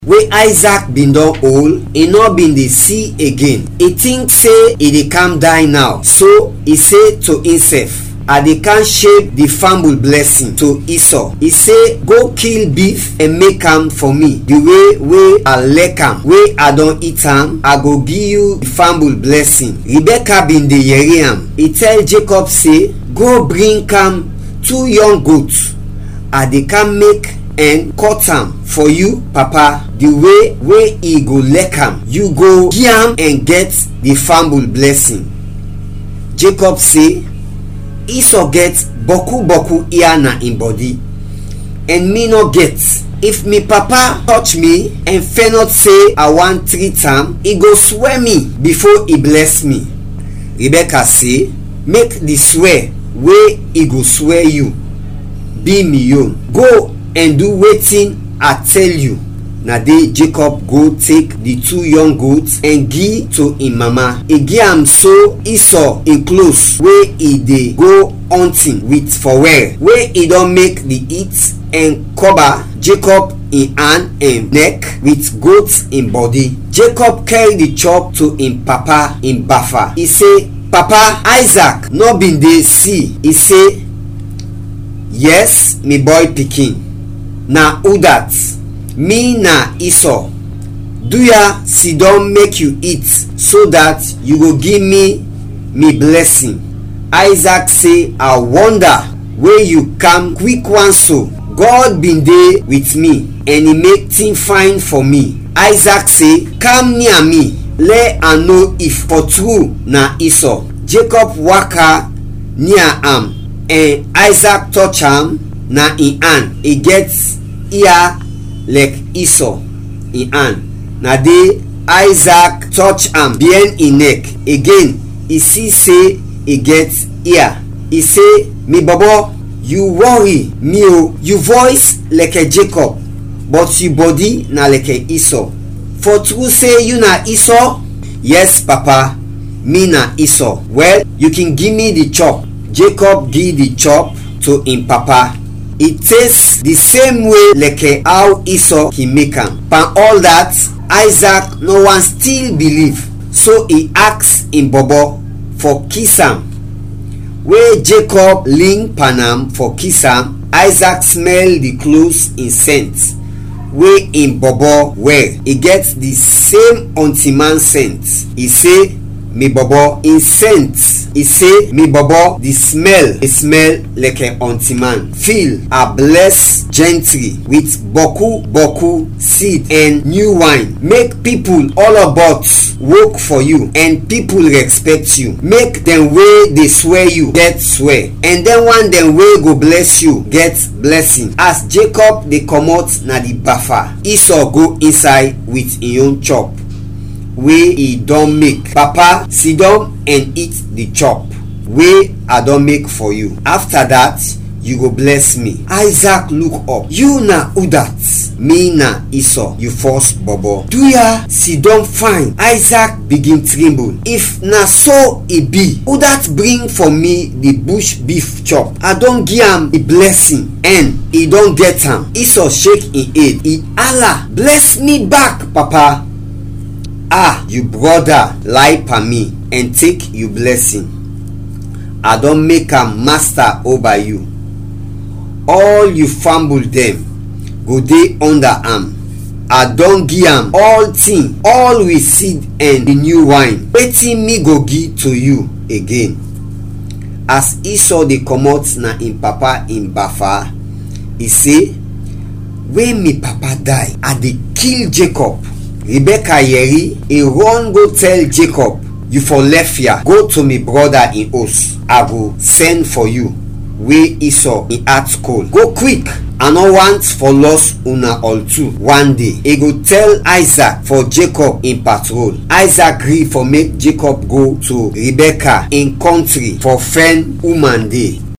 wey isaac bin don old e no bin dey see again e think say e dey calm die now so e say to himself i dey can shape the family blessing to esau e say go kill beef and make am for me the way wey i like am wey i don eat am i go give you the family blessing rebecca bin dey yeri am e tell jacob say go bring am two young goats i dey can make and cut am for you papa the way wey e go like am you go give am and get the family blessing jacob say esau get boku boku ear na im body and me no get if me papa touch me and fail not say i wan treat am e go swear me before e bless me rebecca say make the swear wey e go swear you be me own go and do wetin i tell you na dey jacob go take the two young goats and give to im mama e give am so esau im clothes wey e dey go hunting with for well wey e don make the heat and cover jacob im hand and neck with goat im body jacob carry the chop to im papa im bafa e say papa isaac no bin dey see e say yes me boy pikin na who dat me na esau do ya sidon make you eat so dat you go give me me blessing isaac say i wonder wey you come quick one so god bin dey with me and e make thing fine for me isaac say come near me let i know if for true na esau jacob waka near am and isaac touch am na im hand e get ear like esau im hand na dey isaac touch am behind im neck again e see say e get ear e say me bobo you worry me o you voice like a jacob but you body na like a esau for true say you na esau yes papa me na esau well you can give me the chop jacob give the chop to im papa e taste the same way like how esau he make am pan all that isaac no wan still believe so e ask im bobo for kiss am wey jacob lean pan am for kiss am isaac smell the clothes in scent wey im bobo wear e get the same until man scent e say me bobo in scent e say me bobo the smell e smell like a aunty man feel a bless gently with boku boku seed and new wine make people all about work for you and people respect you make dem wey dey swear you get swear and then one dem wey go bless you get blessing as jacob dey comot na the bafa esau go inside with im own chop wey e don make papa sidon and eat the chop wey i don make for you after that you go bless me isaac look up you na who dat me na esau you first bobo do ya sidon fine isaac begin tremble if na so e be who dat bring for me the bush beef chop i don give am the blessing and e don get am esau shake im head e allah bless me back papa ah you brother lie per me and take you blessing i don make am master over you all you famble dem go dey under am i don give am all thing all with seed and the new wine wetin me go give to you again as esau dey comot na im papa im bafa e say when me papa die i dey kill jacob rebecca yeri e run go tell jacob you for left here go to me brother in house i go send for you wey esau in heart cold go quick i no want for loss una all two one day e go tell isaac for jacob in patrol isaac gree for make jacob go to rebecca in country for friend woman dey